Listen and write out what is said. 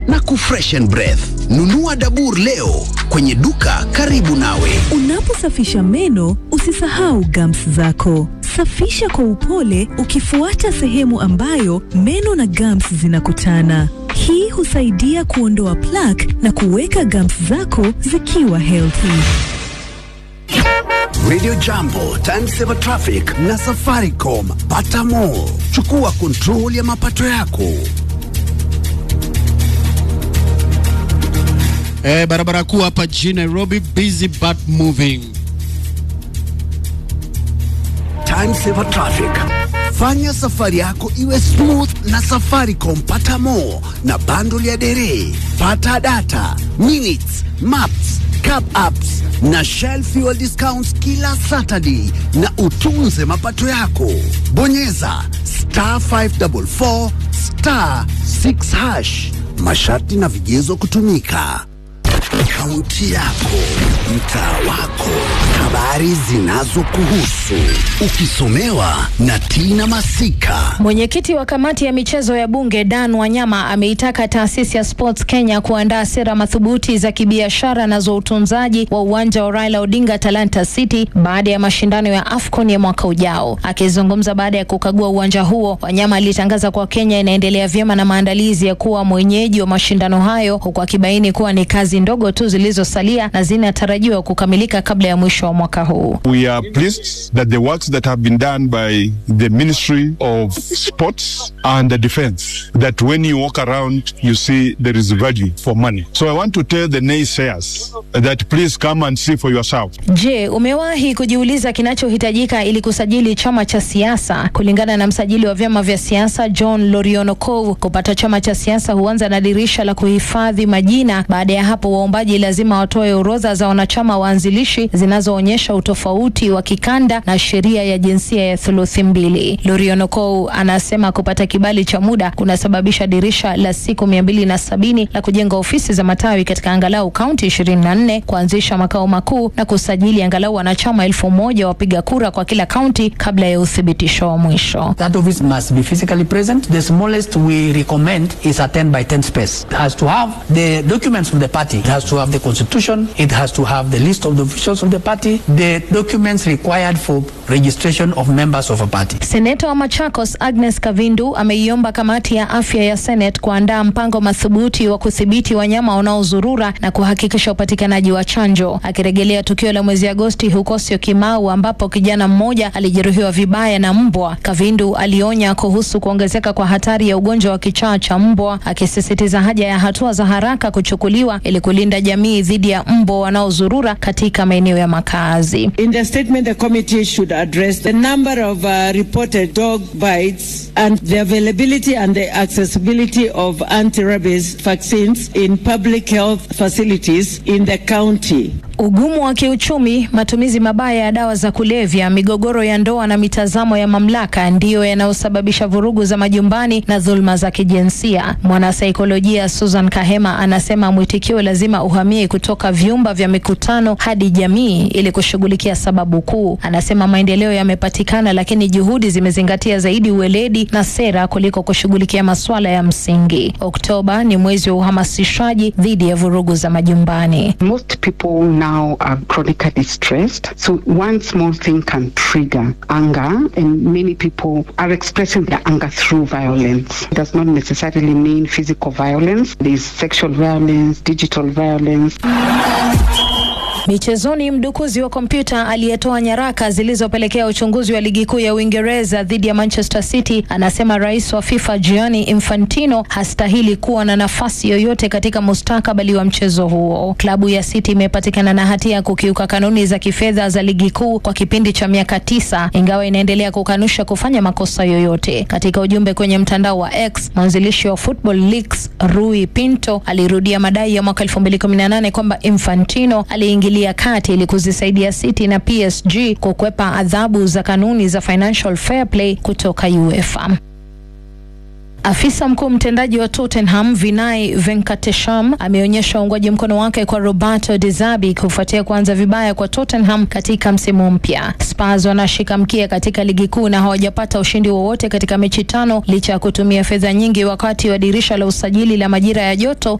na kufreshen breath. Nunua Dabur leo kwenye duka karibu nawe. Unaposafisha meno usisahau gums zako. Safisha kwa upole ukifuata sehemu ambayo meno na gums zinakutana. Hii husaidia kuondoa plaque na kuweka gums zako zikiwa healthy. Radio Jambo, Time Saver Traffic na Safaricom. Pata more. Chukua control ya mapato yako. Eh, barabara kuu hapa jijini Nairobi busy but moving. Time Saver Traffic. Fanya safari yako iwe smooth na Safaricom. Pata more na bundle ya dere. Pata data, minutes, maps, cab apps na Shell fuel discounts kila Saturday na utunze mapato yako. Bonyeza star 544 star 6 hash. Masharti na vigezo kutumika. Kaunti yako, mtaa wako, habari zinazokuhusu, ukisomewa na Tina Masika. Mwenyekiti wa kamati ya michezo ya bunge Dan Wanyama ameitaka taasisi ya Sports Kenya kuandaa sera madhubuti za kibiashara na za utunzaji wa uwanja wa Raila Odinga Talanta City baada ya mashindano ya AFCON ya mwaka ujao. Akizungumza baada ya kukagua uwanja huo, Wanyama alitangaza kuwa Kenya inaendelea vyema na maandalizi ya kuwa mwenyeji wa mashindano hayo, huku akibaini kuwa ni kazi ndogo tu zilizosalia na zinatarajiwa kukamilika kabla ya mwisho wa mwaka huu. We are pleased that the works that have been done by the Ministry of Sports and the Defense, that when you walk around, you see there is value for money. So I want to tell the naysayers that please come and see for yourself. Je, umewahi kujiuliza kinachohitajika ili kusajili chama cha siasa? Kulingana na msajili wa vyama vya siasa John Lorionokov, kupata chama cha siasa huanza na dirisha la kuhifadhi majina. Baada ya hapo, waombaji lazima watoe orodha za wanachama waanzilishi zinazoonyesha utofauti wa kikanda na sheria ya jinsia ya thuluthi mbili. Lorionokov anasema kupata kibali cha muda kunasababisha dirisha la siku mia mbili na sabini la kujenga ofisi za matawi katika angalau kaunti ishirini na nne kuanzisha makao makuu na kusajili angalau wanachama elfu moja wapiga kura kwa kila kaunti kabla ya uthibitisho wa mwisho. That office must be physically present. The smallest we recommend is a 10 by 10 space. It has to have the documents of the party. It has to have the constitution. It has to have the list of the officials of the party. The documents required for registration of members of a party. Seneta wa Machakos Agnes Kavindu ameiomba kamati ya afya ya Senate kuandaa mpango madhubuti wa kudhibiti wanyama wanaozurura na kuhakikisha upatikanaji wa chanjo. Akirejelea tukio la mwezi Agosti huko Syokimau ambapo kijana mmoja alijeruhiwa vibaya na mbwa, Kavindu alionya kuhusu kuongezeka kwa hatari ya ugonjwa wa kichaa cha mbwa, akisisitiza haja ya hatua za haraka kuchukuliwa ili kulinda jamii dhidi ya mbwa wanaozurura katika maeneo ya makazi. In the statement, the committee should address the number of uh, reported dog bites and the availability and the accessibility of anti-rabies vaccines in public health facilities in the county. Ugumu wa kiuchumi, matumizi mabaya ya dawa za kulevya, migogoro ya ndoa na mitazamo ya mamlaka ndiyo yanayosababisha vurugu za majumbani na dhuluma za kijinsia. Mwanasaikolojia Susan Kahema anasema mwitikio lazima uhamie kutoka vyumba vya mikutano hadi jamii ili kushughulikia sababu kuu. Anasema maendeleo yamepatikana, lakini juhudi zimezingatia zaidi uweledi na sera kuliko kushughulikia masuala ya msingi. Oktoba ni mwezi wa uhamasishaji dhidi ya vurugu za majumbani. Most people now are chronically stressed. So one small thing can trigger anger, and many people are expressing their anger through violence. It does not necessarily mean physical violence. There's sexual violence, digital violence. Michezoni, mdukuzi wa kompyuta aliyetoa nyaraka zilizopelekea uchunguzi wa ligi kuu ya Uingereza dhidi ya Manchester City anasema rais wa FIFA Gianni Infantino hastahili kuwa na nafasi yoyote katika mustakabali wa mchezo huo. Klabu ya City imepatikana na hatia ya kukiuka kanuni za kifedha za ligi kuu kwa kipindi cha miaka tisa, ingawa inaendelea kukanusha kufanya makosa yoyote. Katika ujumbe kwenye mtandao wa X, mwanzilishi wa Football Leaks Rui Pinto alirudia madai ya mwaka 2018 kwamba Infantino aliingilia kati ili kuzisaidia City na PSG kukwepa adhabu za kanuni za financial fair play kutoka UEFA. Afisa mkuu mtendaji wa Tottenham Vinay Venkatesham ameonyesha uungwaji mkono wake kwa Roberto De Zerbi kufuatia kuanza vibaya kwa Tottenham katika msimu mpya. Spurs wanashika mkia katika ligi kuu na hawajapata ushindi wowote katika mechi tano licha ya kutumia fedha nyingi wakati wa dirisha la usajili la majira ya joto